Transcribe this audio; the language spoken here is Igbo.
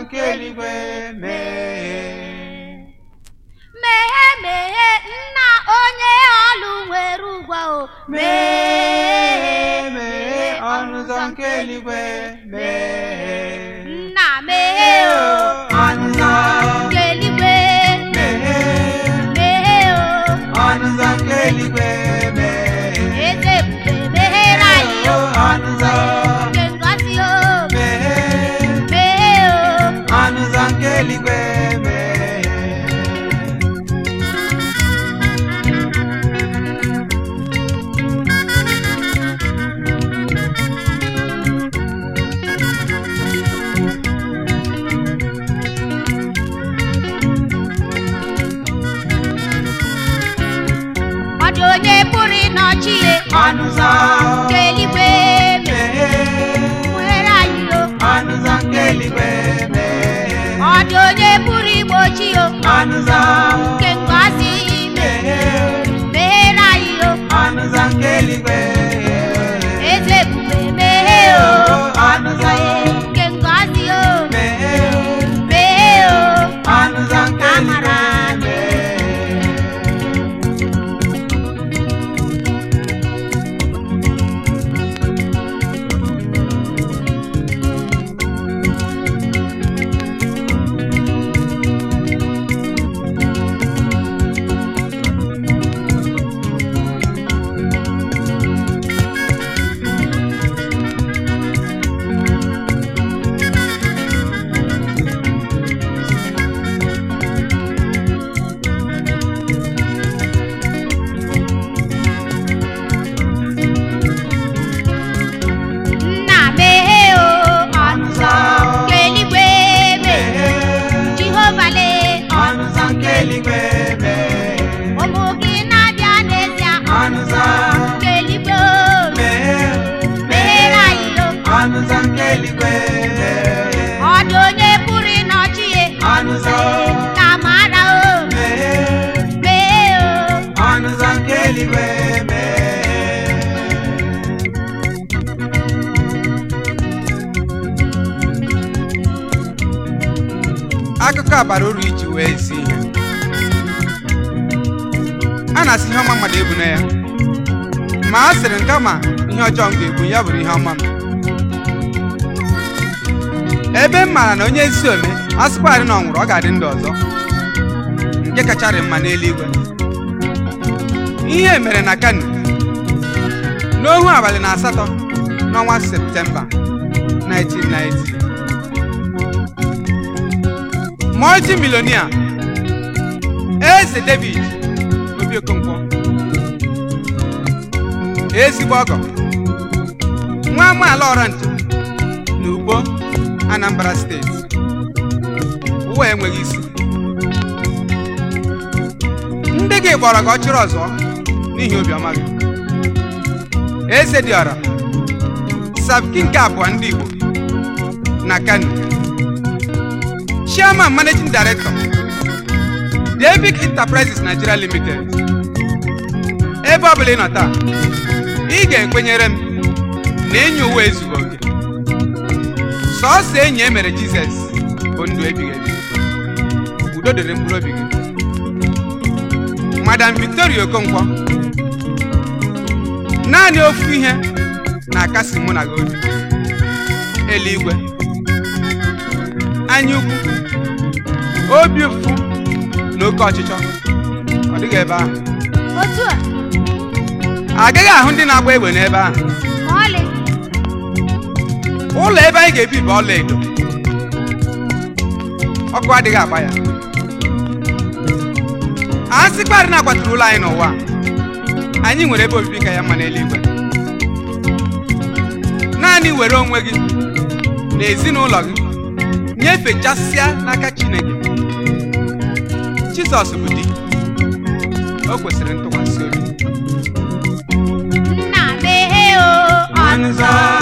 nke eluigwe mee Meghe meghe nna onye ọlụ nwere ụgwọ o mee mee ọnụ ụzọ nke eluigwe mee nna meghe o ọnụ ụzọ nke eluigwe mee meghe o ọnụ ụzọ nke eluigwe mee eze ebube meghere anyị o ọnụ ụzọ nke ngọzi o mee meghe o ọnụ ụzọ nke eluigwe mee ọ dị onye pụrụ ịnọchi ya ọnụ ụzọ nke eluigwe mee meghere anyị o ọnụ ụzọ nke eluigwe mee ọ dị onye pụrụ igbochi o ọnụ ụzọ nke ngọzi mee meghere anyị o ọnụ ụzọ nke eluigwe eze ebube meghe o ọnụ ụzọ nke ngọzi o mee meghe o ọnụ ụzọ nke eluigwe Amara mee nna meghe o ọnụ ụzọ nke eluigwe meghe jehova lee ọnụ ụzọ nke eluigwe mee ụmụ gị na-abịa n'ezie ọnụ ụzọ nke eluigwe o mee meghere anyị o ọnụ ụzọ nke eluigwe mee ọ dị onye pụrụ ịnọchi ya ọnụ ụzọ ka mara o mee meghe o ọnụ ụzọ nke eluigwe mee akụkọ a bara uru iji wee zi ihe a na-asị ihe ọma mmadụ ebu na ya ma a sịrị nke ma ihe ọjọọ m ga-ebu ya bụrụ ihe ọma m ebe m maara na onye ezi ome a sịkwarị na ọ nwụrụ ọ ga-adị ndụ ọzọ nke kacharị mma n'eluigwe ihe mere na kano n'ohu abalị na asatọ n'ọnwa septemba 1990 multimillionaire eze david obi okonkwo ezigbo ọgọ nwa amaala ọrantụ na ugbo anambra steeti ụwa enweghị isi ndị gị gbọrọ gị ọchịrị ọzọ n'ihi obiọma gị eze dị ọra sabki nke abụọ ndị igbo na kano chairman managing director david enterprises nigeria limited ebe ọ bụla ị nọ taa ị ga-ekwenyere m na enyi ụwa ezughị oke sọọsọ enyi e mere jizọs bụ ndụ ebighị ebi udo dịrị mkpụrụ obi gị madam victoria okonkwo naanị ofu ihe na-akasi mụ na gị obi eluigwe anya ukwu obi ụfụ na oke ọchịchọ ọ dịghị ebe ahụ otu a agaghị ahụ ndị na-agba egbe n'ebe ahụ ma ọlị ụlọ ebe anyị ga-ebi bụ ọla edo ọkụ adịghị agba ya a sịkparị na-akwaturu ụlọ anyị n'ụwa a, anyị nwere ebe obibi ka ya mma n'eluigwe naanị were onwe gị na ezinụlọ gị nyefechasịa n'aka chineke jizọs bụ di o kwesịrị ntụkwasị obi nna meghe o ọnụ ụzọ